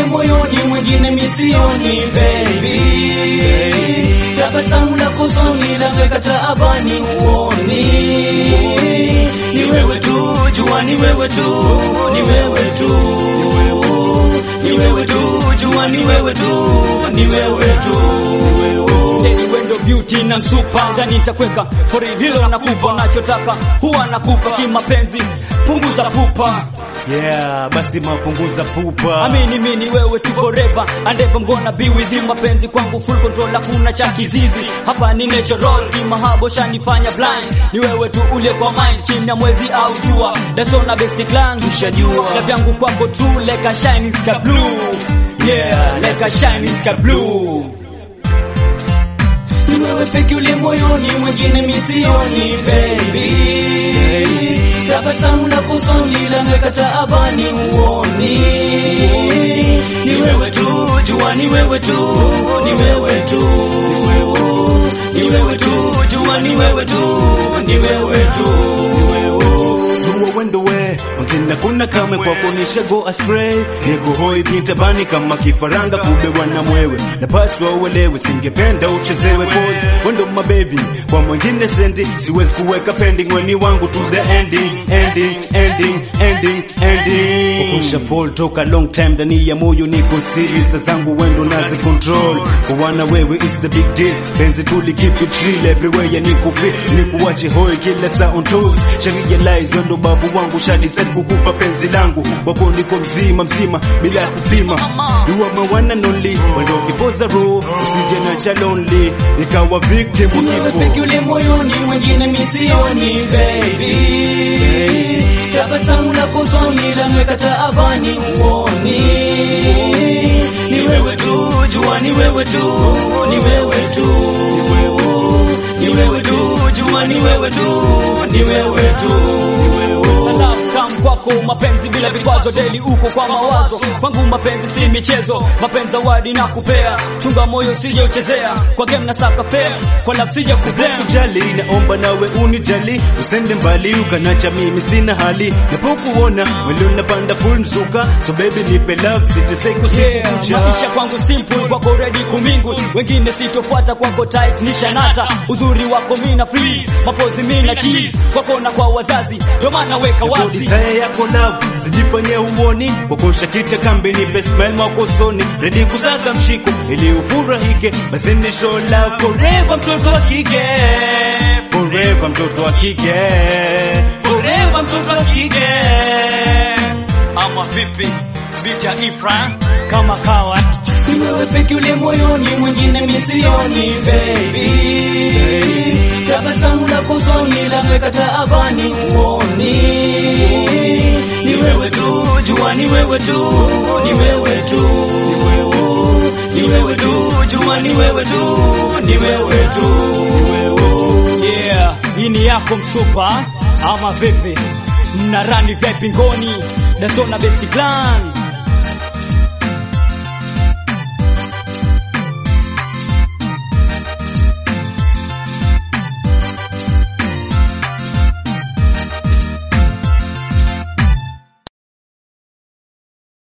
moyoni, mwingine misioni baby. Tabasamu lako usoni laweka taabani uoni. Ni wewe tu, jua ni wewe tu, ni wewe tu, ni wewe tu, jua ni wewe tu, ni wewe tu. Daily wendo beauty na msupa ndani nitakweka for real, hilo nakupa nachotaka huwa nakupa kimapenzi, punguza pupa Yeah, basi mapunguza pupa. Amini mini wewe tu forever and ever I'm gonna be with you. Mapenzi kwangu full control, hakuna cha kizizi hapa, ni natural kimahabo shanifanya blind. Ni wewe tu ule kwa mind, chini ya mwezi au jua, that's all na best clan Tushajua. na vyangu kwako tu like a shining sky blue, yeah like a shining sky blue. Ni wewe peke ule moyoni, mwingine misioni baby. Tabasamu lako usoni laweka taabani uoni. Ni wewe tu, jua ni wewe tu, ni wewe tu, ni wewe tu, jua ni wewe tu, ni wewe tu. Jua wendo we wengine kuna kame kwa kunisha go astray niko hoi pinta bani kama kifaranga kubewa na mwewe napaswa uelewe singependa uchezewe cause wendo my baby kwa mwingine sendi siwezi kuweka pending weni wangu to the ending ending ending ending ending kusha fall toka long time ndani ya moyo niko serious zangu wendo nazi control kwa wana wewe is the big deal penzi tuli keep it real everywhere ya niko fit nikuache hoi kila saa on toes Shani realize wendo babu wangu shadi said kukupa penzi langu wapo niko mzima mzima bila kupima you are my one and only wendo kipoza roho usije na cha lonely nikawa victim Ni wewe kifo peke ule moyoni, mwingine misioni baby. Tabasamu lako usoni laweka taabani uoni. Ni wewe tu, jua ni wewe tu, ni wewe tu, ni wewe tu, jua ni wewe tu, ni wewe tu. Salamu tamu kwako, mapenzi bila vikwazo, daily uko kwa mawazo kwangu, mapenzi si michezo, mapenzi zawadi na kupea, chunga moyo sije uchezea, kwa game na saka fair, kwa love sije kublame jali naomba nawe unijali usende mbali ukanacha mimi sina hali napokuona mwili unapanda full mzuka so baby nipe love siteseki usiku Yeah, kucha maisha kwangu simple, kwako ready kumingu, wengine sitofuata, kwako tight nishanata, uzuri wako mina freeze, mapozi mina cheese, kwako na kwa wazazi, ndio maana weka wazi desire yako love sijifanye uoni kokosha kita kambi nipe smile mwako usoni ready kusaka mshiko ili ufurahike basi ni show love forever mtoto wa kike forever mtoto wa kike forever mtoto wa kike ama vipi, vita Ifra kama kawa Ni wewe peke ule moyoni, mwingine misioni baby. Tabasamu lako usoni laweka taabani uoni. Ni wewe tu, jua ni wewe tu, ni wewe tu, ni wewe tu, jua ni wewe tu, ni wewe tu. Yeah, hii ni yako msupa ama vipi? Mnarani vipi ngoni? Dasona best clan